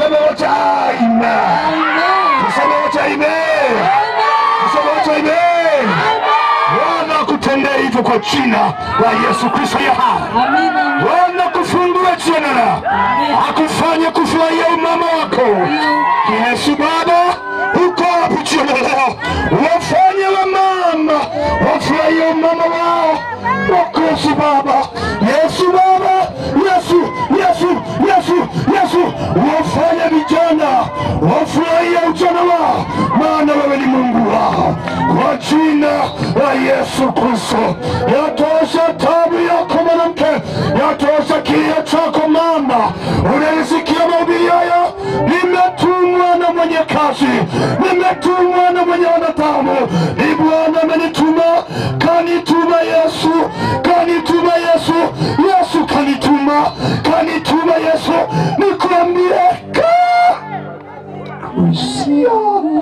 Tuseme wote amen. Tuseme wote amen. Tuseme wote amen. Bwana akutendee hivyo kwa jina la Yesu Kristo ya hai. Amina. Bwana kufungue jina, akufanye kufurahia umama wako. Yesu Baba, uko wapi jioni ya leo? Wafanye wamama wafurahie umama wao wako. Yesu Baba, Yesu Baba, Yesu, Yesu, Yesu, Yesu, wafanye vijana wafurahie ujana wao, maana wewe ni Mungu wao, kwa jina la Yesu Kristo. Yatosha tabu yako mwanamke, yatosha kilio chako mama, unanisikia mahubiri haya? Nimetumwa na mwenye kazi, nimetumwa na mwenye wanadamu, ni Bwana amenituma, kanituma Yesu, kanituma Yesu, Yesu kanituma, kanituma Yesu, nikuambie kaa kuisia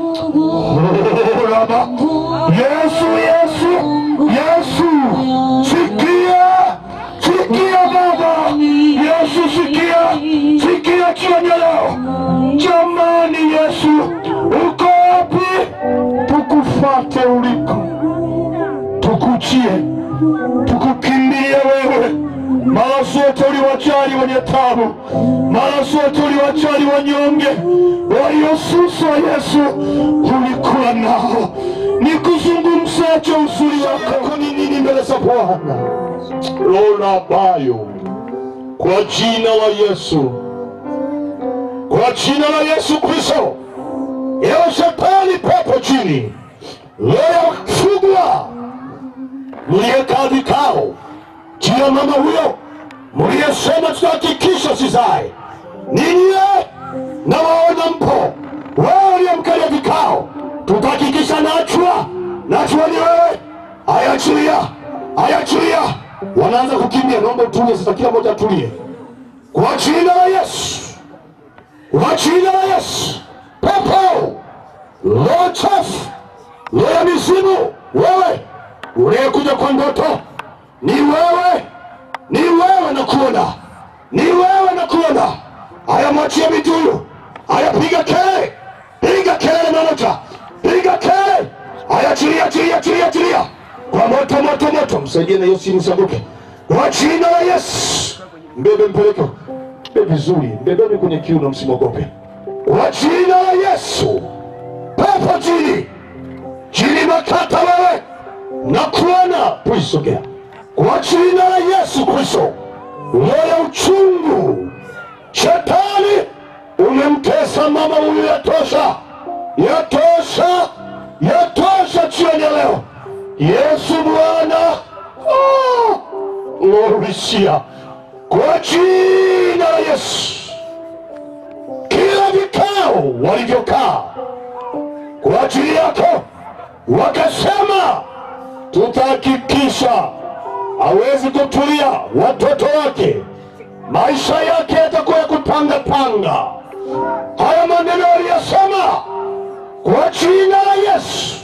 Baba, Yesu, Yesu, Yesu, sikia, sikia Baba, Yesu, sikia, sikia jioni ya leo. Jamani, Yesu, uko wapi? Tukufate uliko, tukujie, tukukimbilie wewe. Mara zote uliwajali wenye tabu, mara zote uliwajali wanyonge, waliosuswa. Yesu, ulikuwa nao. Nikuzungumzaje uzuri wako ni nini mbele za Bwana? Lola bayo kwa jina la Yesu, kwa jina la Yesu Kristo, ewe shetani, pepo chini, leo fugwa mliyekaa vikao juu ya mama huyo mliyesema tutahakikisha sizae ninyi na waona mpo wewe uliyemkalia vikao tutahakikisha nachwa nachwa ni wewe ayachilia ayachilia wanaanza kukimbia naomba utulie sasa kila mmoja atulie kwa jina la yesu kwa jina la yesu pepo roho chafu roho ya mizimu wewe uliyekuja kwa ndoto ni wewe, ni wewe na kuona, ni wewe na kuona. Haya, mwachie mituyu. Haya, piga kelele, piga kelele manoja, piga kelele. Haya, achilia, achilia, achilia, achilia kwa moto, moto, moto. Msaidie na hiyo simu isianguke kwa jina la Yesu. Mbebe, mpeleke mbe vizuri, mbebeni kwenye kiuno, msimwogope kwa jina la Yesu. Pepo chini, chini makata wewe na kuona, puisogea kwa jina la Yesu Kristo. Roho ya uchungu, shetani umemtesa mama huyu, yatosha, yatosha, yatosha jioni ya leo. Yesu Bwana, oh, ngorisia kwa jina la Yesu, kila vikao walivyokaa kwa ajili yako wakasema tutahakikisha hawezi kutulia, watoto wake maisha yake yatakuwa ya kupanga panga. Haya maneno aliyosema kwa jina la Yesu,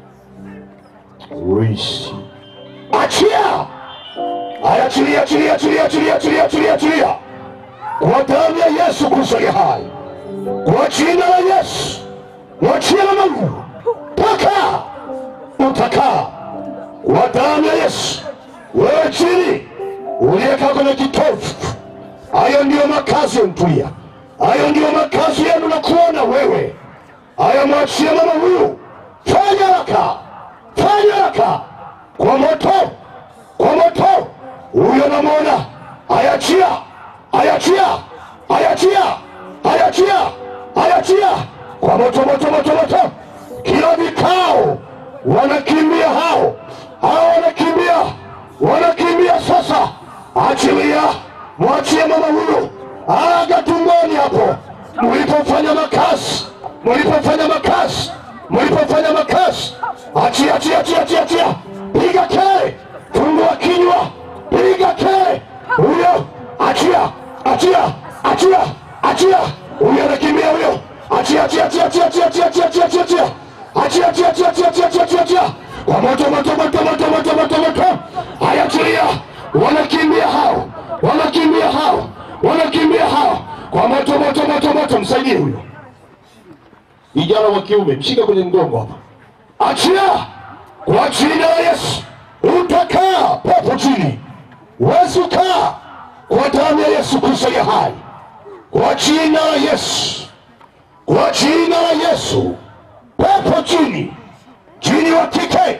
Risi. achia haya, achilia, achilia, achilia, achilia, achilia, achilia, achilia kwa damu ya Yesu Kristo aliye hai, kwa jina la Yesu, mwachie mama huyu, paka utakaa kwa damu ya Yesu. Wewe chini uliyekaa kwenye kitovu, hayo ndiyo makazi ya mtulia, hayo ndiyo makazi yenu na kuona wewe. Haya, mwachie mama huyu, fanya haraka, fanya haraka kwa moto, kwa moto huyo namwona. Ayachia, ayachia, ayachia, ayachia, ayachia kwa moto, moto, moto, moto. Kila vikao wanakimbia hao, hao wanakimbia, wanakimbia sasa. Achilia, mwachie mama huyu aga tumboni hapo, mlipofanya makasi, mlipofanya makasi, mlipofanya makasi. Achia, achia, achia, achia, achia, piga kelele, fungua kinywa, piga kelele huyo, achia, achia, achia, achia, huyo anakimbia huyo, achia, achia, achia, achia, achia, achia, achia, achia, achia, achia achia achia achia achia achia achia achia achia kwa moto moto moto moto moto moto moto haya achilia wanakimbia hao wanakimbia hao wanakimbia hao kwa moto moto moto moto, msaidie huyo kijana wa kiume, mshika kwenye mgongo hapa, achia kwa jina la Yesu. Utakaa pepo chini, wezi ukaa kwa damu ya Yesu Kristo ya hai, kwa jina la Yesu, kwa jina la Yesu, pepo chini, chini wa kike,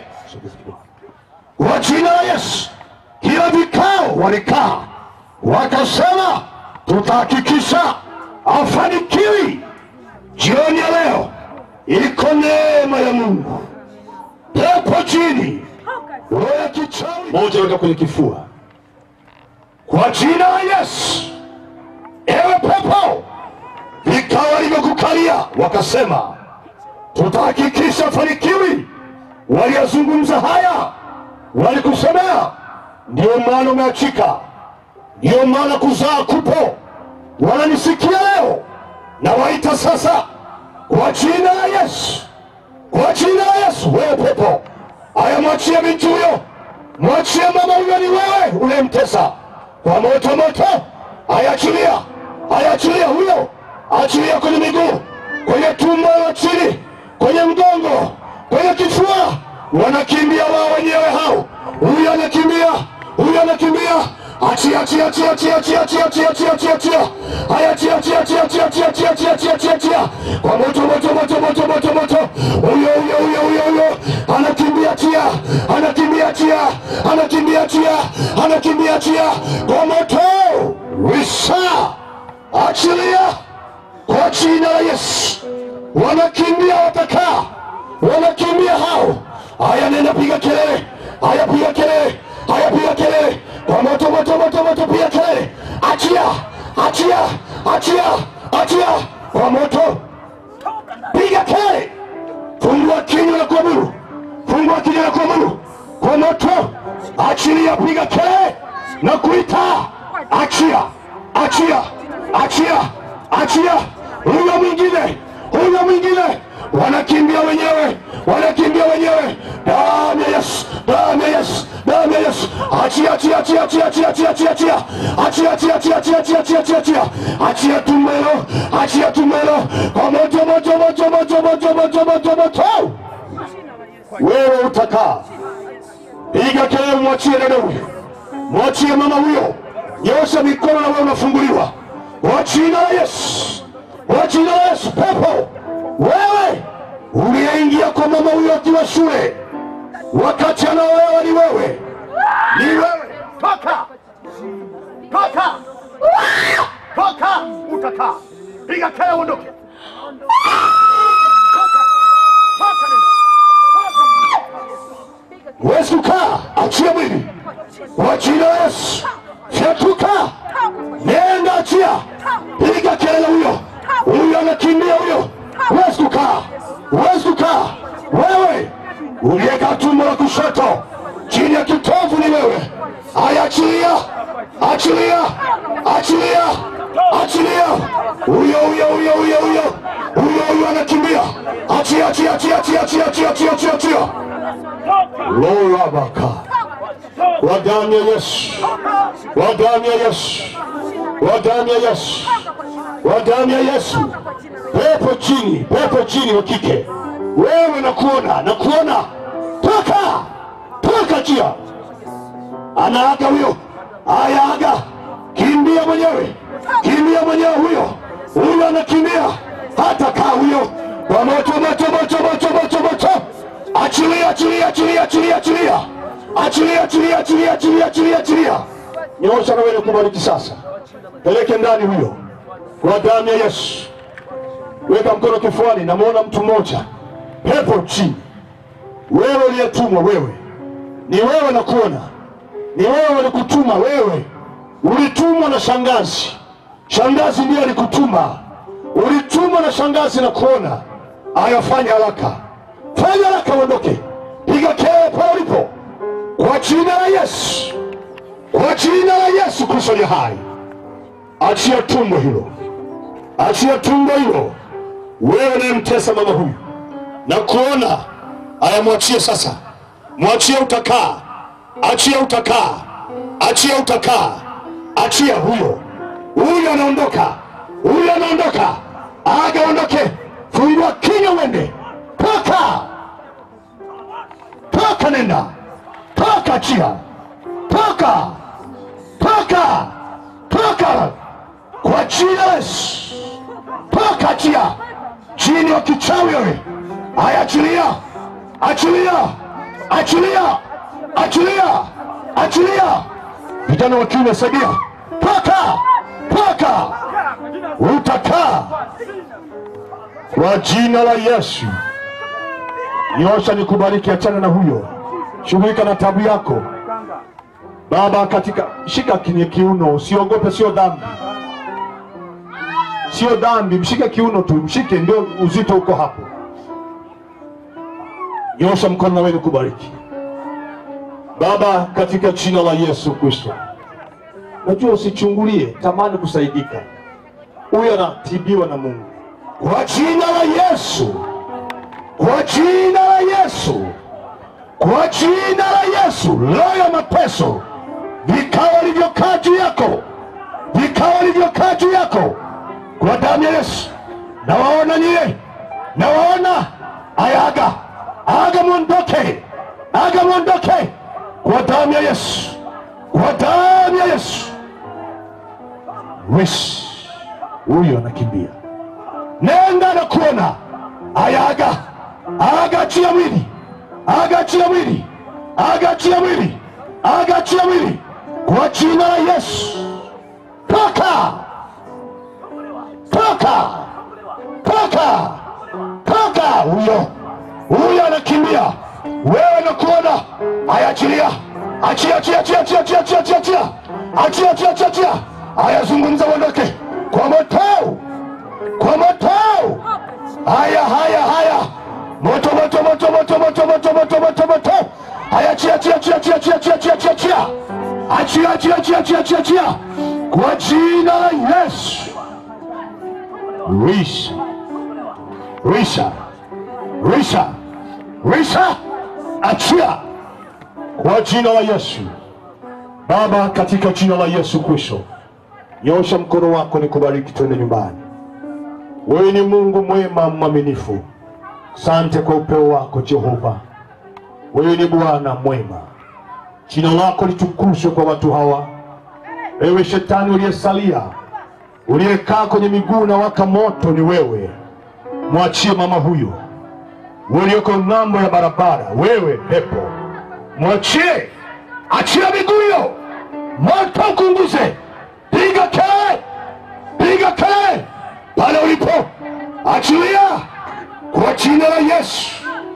kwa jina la Yesu. Kila vikao walikaa wakasema, tutahakikisha afanikiwi. Jioni ya leo iko neema ya Mungu, pepo chini, roho ya kichawi moja, weka kwenye kifua kwa jina la Yesu. Ewe pepo, vikawa limekukalia, wakasema tutahakikisha fanikiwi. Waliyazungumza haya, walikusemea, ndio maana umeachika, ndio maana kuzaa kupo. Wananisikia leo, na waita sasa kwa jina la Yesu, kwa jina la Yesu. Wewe pepo, aya, mwachie binti huyo, mwachie mama huyo, ni wewe unayemtesa kwa moto moto. Ayachilia, ayachilia huyo, achilia kwenye miguu, kwenye tumbo la chini, kwenye mgongo, kwenye kifua. Wanakimbia wao wenyewe hao, huyu anakimbia, huyu anakimbia. Achia, achia, achia, achia, achia, achia, achia, achia, achia, achia. Haya, achia, achia, achia, achia, achia, achia, achia, achia, achia, achia. Kwa moto moto moto moto moto moto. Huyo huyo huyo huyo huyo anakimbia, achia, anakimbia, achia, anakimbia, achia, anakimbia, achia. Kwa moto wisa, achilia kwa jina la Yesu. Wanakimbia, watakaa, wanakimbia hao. Haya, nenda piga kelele, haya piga kelele, haya piga kelele kwa moto moto moto moto, piga kelele, achia, achia, achia, achia kwa moto, piga kelele, fungua kinywa na kuamuru, fungua kinywa na kuamuru kwa moto, achilia, piga kelele na kuita, achia, achia, achia, achia, huyo mwingine, huyo mwingine, wanakimbia wenyewe, wanakimbia wenyewe, damu ya Yesu, damu ya Yesu, damu ya Yesu, achia, achia, achia, achia, achia, achia, achia, achia, achia, achia, achia, achia, achia, achia, achia, achia, achia tumbo hilo, achia tumbo hilo, kwa moto, moto, moto, moto, moto, moto, moto, moto, wewe utakaa Piga kelele, mwachie dada huyo, mwachie mama huyo, nyosha mikono na wewe unafunguliwa kwa jina la Yesu, kwa jina la Yesu. Pepo wewe uliyeingia kwa mama huyo akiwa shule, wakati anaolewa ni wewe, ni wewe. Toka! Toka! Toka! Utakaa. Piga kelele uondoke. Toka! Toka nenda. Toka! Huwezi kukaa, achia mwili kwa jina la Yesu. Fyatuka, nenda, achia, piga kelele huyo, huyo anakimbia huyo. Huwezi kukaa, huwezi kukaa. Wewe uliyeka tumbo la kushoto chini ya kitovu ni wewe. Aya, achilia, achilia, achilia, achilia. Huyo huyo huyo huyo huyo huyo huyo anakimbia. Achia, achia, achia, achia, achia, achia, achia, achia, achia. Lorabaka kwa damu ya Yesu, kwa damu ya Yesu, kwa damu ya Yesu, kwa damu ya Yesu. Pepo chini, pepo chini wa kike, wewe nakuona, nakuona, toka, toka, chia, anaaga huyo, aya, aga, kimbia mwenyewe, kimbia mwenyewe, huyo huyo anakimbia, hata kaa huyo, kwa moto, moto, moto, moto, moto, moto Achilia, achilia, achilia, achilia, achilia, achilia, achilia, achilia, achilia, achilia, achilia. Nyoosha na wewe kubariki sasa, peleke ndani huyo kwa damu ya Yesu. Weka mkono kifuani, namwona mtu mmoja, pepo chini. Wewe uliyetumwa, wewe ni wewe, nakuona ni wewe, walikutuma wewe, ulitumwa na shangazi. Shangazi ndiye alikutuma, ulitumwa na shangazi, nakuona. Aya, fanya haraka fanya haraka uondoke, piga kelele pale ulipo, kwa jina la Yesu, kwa jina la Yesu Kristo aliye hai. Achia tumbo hilo, achia tumbo hilo, wewe unayemtesa mama huyu na kuona. Aya, mwachie sasa, mwachie, utakaa, achia, utakaa, achia, utakaa, achia huyo, huyo anaondoka, huyu anaondoka, aga ondoke, fungua kinywa uende, toka, toka, nenda, toka, chia, toka, toka, toka, kwa jina la Yesu, toka, chia, chini wa kichawi wewe, aya, achilia, achilia, achilia, achilia, achilia, vijana wa kiume, saidia, toka, toka, utakaa kwa jina la Yesu. Nyosha nikubariki, achana na huyo, shughulika na tabu yako Baba. Katika shika kwenye kiuno, usiogope, sio dhambi, sio dhambi. Mshike kiuno tu, mshike, ndio uzito uko hapo. Nyosha mkono na wewe nikubariki Baba, katika jina la Yesu Kristo. Najua usichungulie, tamani kusaidika. Huyo anatibiwa na Mungu kwa jina la Yesu, kwa jina la Yesu, kwa jina la Yesu. Roho ya mateso, vikao vilivyokaa juu yako, vikao vilivyokaa juu yako, kwa damu ya Yesu, nawaona nyie, nawaona. Aya, aga aga, mwondoke, aga mwondoke, kwa damu ya Yesu, kwa damu ya Yesu. Wish huyo anakimbia nenda na kuona aya, aga aga, achia mwili, aga achia mwili, aga achia mwili, aga achia mwili, kwa jina la Yesu. Toka, toka, toka, toka! Huyo huyo anakimbia, wewe na kuona aya, achilia, achia, achia, achia, achia, achia, achia, achia, achia, achia, achia, achia, achia, aya, zungumza, uondoke kwa moto kwa moto. Haya, haya, haya, moto, moto, moto, moto, moto, moto, moto, moto, moto. Haya, chia, chia, chia, chia, chia, chia, chia, chia, chia, achia, chia, chia, chia, chia, chia, kwa jina la Yesu. Risha, risha, risha, risha, achia kwa jina la Yesu. Baba, katika jina la Yesu Kristo, nyosha mkono wako nikubariki, twende nyumbani. Wewe ni Mungu mwema mwaminifu. Sante kwa upeo wako Jehova. Wewe ni Bwana mwema, jina lako litukuzwe kwa watu hawa. Ewe shetani uliyesalia, uliyekaa kwenye miguu na waka moto, ni wewe. Mwachie mama huyo ulioko ng'ambo ya barabara. Wewe pepo, mwachie, achia miguu hiyo, moto ukunguze, piga kelele, piga kelele pale ulipo, achilia kwa jina la Yesu.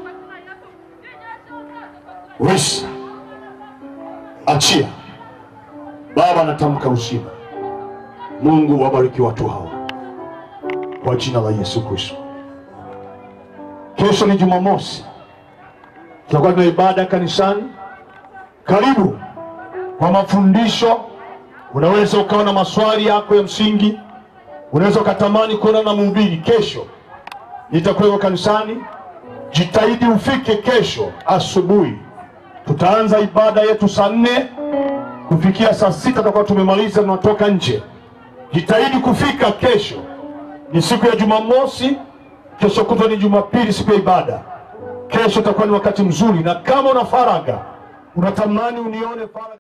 Wesa, achia. Baba, natamka uzima. Mungu wabariki watu hawa kwa jina la Yesu Kristo. Kesho ni Jumamosi, tutakuwa tuna ibada kanisani. Karibu kwa mafundisho. Unaweza ukawa na maswali yako ya msingi unaweza ukatamani kuona na mhubiri. Kesho nitakuwepo kanisani, jitahidi ufike kesho asubuhi. Tutaanza ibada yetu saa nne kufikia saa sita tutakuwa tumemaliza, tunatoka nje. Jitahidi kufika kesho. Ni siku ya Jumamosi, kesho kutwa ni Jumapili, siku ya ibada. Kesho itakuwa ni wakati mzuri, na kama una faraga, unatamani unione faraga